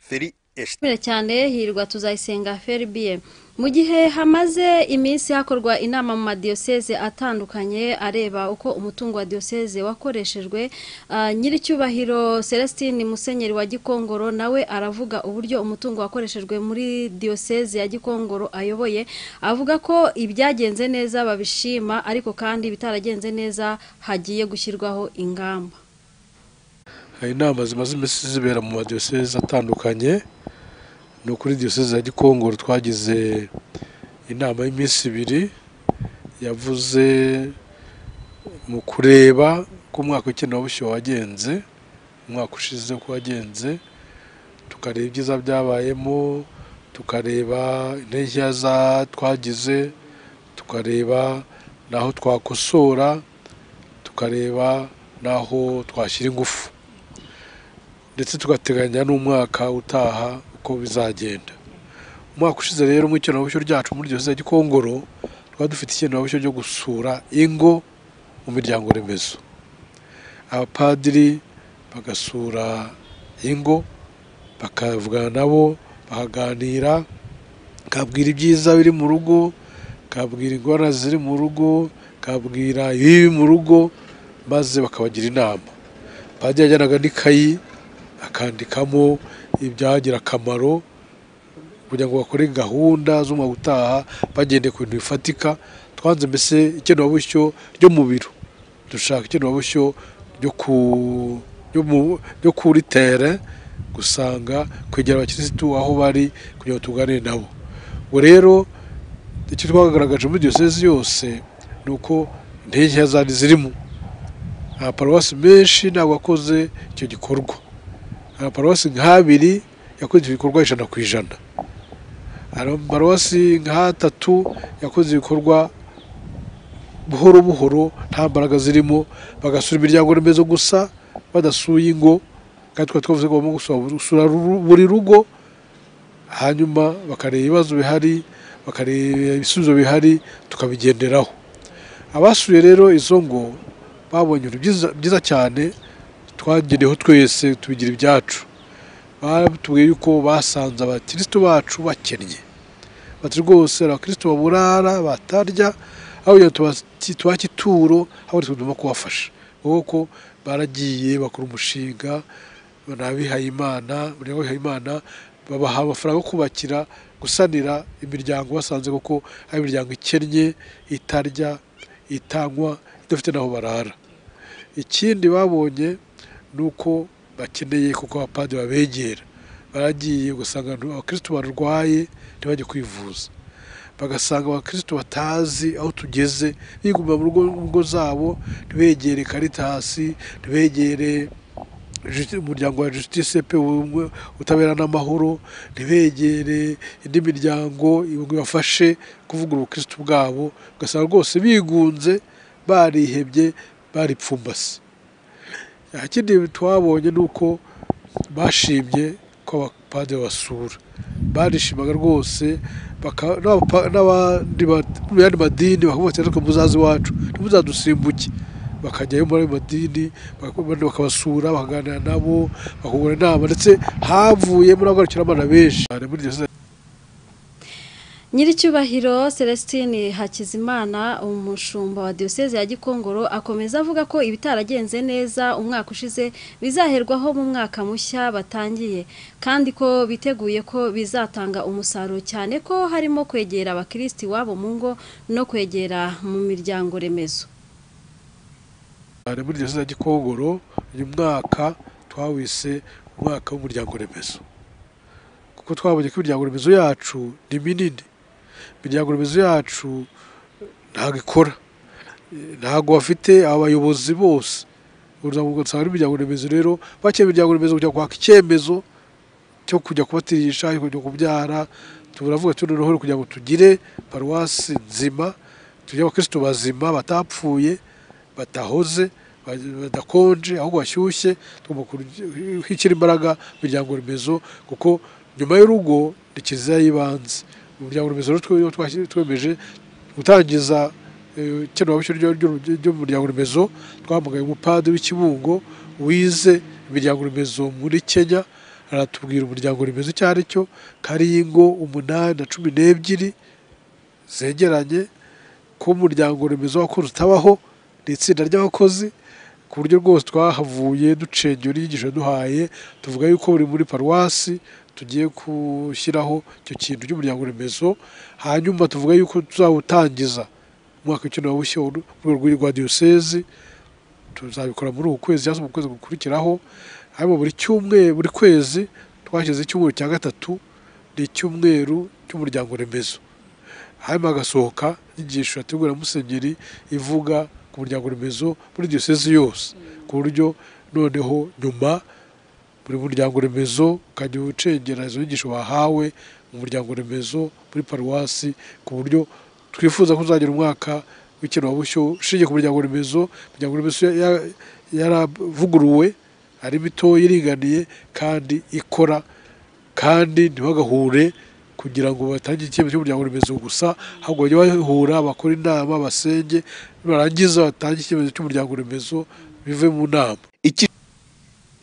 feri eshatu Mbere cyane hirwa tuzayisenga Ferbie mu gihe hamaze iminsi hakorwa inama mu madiyoseze atandukanye areba uko umutungo wa diyoseze wakoreshejwe ah, nyiricyubahiro Celestine Musenyeri wa Gikongoro nawe aravuga uburyo umutungo wakoreshejwe muri diyoseze ya Gikongoro ayoboye avuga ko ibyagenze neza babishima ariko kandi ibitaragenze neza hagiye gushyirwaho ingamba hari inama zimaze iminsi zibera mu madiyoseze atandukanye ni ukuri diyoseze ya gikongoro twagize inama y'iminsi ibiri yavuze mu kureba ko umwaka w'ikenewabishyu wagenze umwaka ushize uko wagenze tukareba ibyiza byabayemo tukareba intege nkeya za- twagize tukareba n'aho twakosora tukareba n'aho twashyira ingufu ndetse tugateganya n'umwaka utaha uko bizagenda umwaka ushize rero mu ikenerabushyo ryacu muri diyoseze ya gikongoro twari dufite ikenerabushyo ryo gusura ingo mu miryango remezo abapadiri bagasura ingo bakavugana nabo bakaganira kabwira ibyiza biri mu rugo kabwira ingorane ziri mu rugo kabwira ibibi mu rugo maze bakabagira inama padiri yajyanaga n'ikayi akandikamo ibyagira akamaro kugira ngo bakore gahunda z'umwaka utaha bagendeye ku bintu bifatika twanze mbese ikenewabusyo ryo mu biro dushaka ikenewabusyo ryo ku ryo mu- ryo kuri tere gusanga kwegera abakirisitu aho bari kugira ngo tuganire nabo ubwo rero icyo twagaragaje muri diyosezi yose ni uko intege nkeya zari zirimo amaparuwasi menshi ntabwo akoze icyo gikorwa amaparuwasi nk'abiri yakoze ibikorwa ijana ku ijana amaparuwasi nk'atatu yakoze ibikorwa buhoro buhoro nta mbaraga zirimo bagasura imiryango remezo gusa badasuye ingo kandi twari twavuze ko bagomba gusura buri- gusura ru- buri rugo hanyuma bakareba ibibazo bihari bakareba ibisubizo bihari tukabigenderaho abasuye rero izo ngo babonye ibintu byiza- byiza cyane twagereyeho twese tubigira ibyacu batubwiye yuko basanze abakirisitu bacu bakennye bati rwose hari abakirisitu baburara batarya aho kugira ngo tubati- tubahe ituro aho tugomba kubafasha kuko baragiye bakora umushinga n'abihaye imana umuryango w'abihaye imana babaha amafaranga yo kubakira gusanira imiryango basanze kuko ari imiryango ikennye itarya itanywa idafite n'aho barara ikindi babonye ni uko bakeneye kuko abapadiri babegera baragiye ugasanga abantu- abakirisitu barwaye ntibajye kwivuza bagasanga abakirisitu batazi aho tugeze biguma mu rugo- mu ngo zabo ntibegere karitasi ntibegere Justi- umuryango wa justice pe ubumwe utabera n'amahoro ntibegere indi miryango ngo ibafashe kuvugurura ubukirisitu bwabo ugasanga rwose bigunze barihebye baripfumbase ikindi twabonye ni uko bashimye ko abapadiri basura barishimaga rwose baka- n'abapa- n'abandi ba- mu yandi madini bakavuga bati ariko muzaze iwacu ntimuzadusimbuke bakajyayo muri ayo madini bak- abandi bakabasura bakaganira nabo bakungurana inama ndetse havuyemo n'abagarukiramana benshi Hari muri diyoseze Nyiricyubahiro Celestine Hakizimana umushumba wa Diocese ya Gikongoro akomeza avuga ko ibitaragenze neza umwaka ushize bizaherwaho mu mwaka mushya batangiye kandi ko biteguye ko bizatanga umusaruro cyane ko harimo kwegera abakristi wabo mu ngo no kwegera mu miryango remezo cyane muri diyoseze ya gikongoro uyu mwaka twawise umwaka w'umuryango remezo kuko twabonye ko imiryango remezo yacu ni minini imiryango remezo yacu ntabwo ikora Eh, ntabwo bafite abayobozi bose urugero ugasanga n'imiryango remezo rero bakeye imiryango remezo kujya kwaka icyemezo cyo kujya kubatirisha kujya kubyara turavuga tuti noneho kugira ngo tugire paruwasi nzima tugire abakirisitu bazima batapfuye batahoze ba- badakonje ahubwo bashyushye tugomba kurya- kwishyira imbaraga mu miryango remezo kuko nyuma y'urugo ni kiliziya y'ibanze mu miryango remezo rero twe- twashy- twemeje gutangiza eh, ikenewabishyo ryo- ryo- ry'umuryango remezo twahamagaye umupadiri w'ikibungo wize imiryango remezo muri kenya aratubwira umuryango remezo icyo ari cyo ko ari ingo umunani na cumi n'ebyiri zegeranye ko umuryango remezo w'abakozi utabaho ni itsinda ry'abakozi ku buryo rwose twahavuye ducengera inyigisho duhaye tuvuga yuko buri muri paruwasi tugiye gushyiraho icyo kintu cy'umuryango remezo hanyuma tuvuga yuko tuzawutangiza umwaka w'icyenda bushya mu rwego rwa diyosezi tuzabikora muri uku kwezi cyangwa se mu kwezi gukurikiraho hanyuma buri cyumweru buri kwezi twashyize icyumweru cya gatatu ni icyumweru cy'umuryango remezo hanyuma hagasohoka inyigisho yategura musenyeri ivuga ku muryango remezo muri diyosezi yose ku buryo noneho nyuma buri muryango remezo ukajya ucengera izo nyigisho wahawe mu muryango remezo muri paruwasi ku buryo twifuza ko uzagira umwaka w'ikenurabushyo ushingiye ku muryango remezo imiryango remezo ya- yaravuguruwe ari mitoya iringaniye kandi ikora kandi ntibagahure kugira ngo batangire icyemezo cy'umuryango remezo gusa ahubwo bajye bahura bakora inama basenge barangiza batange icyemezo cy'umuryango remezo bive mu nama iki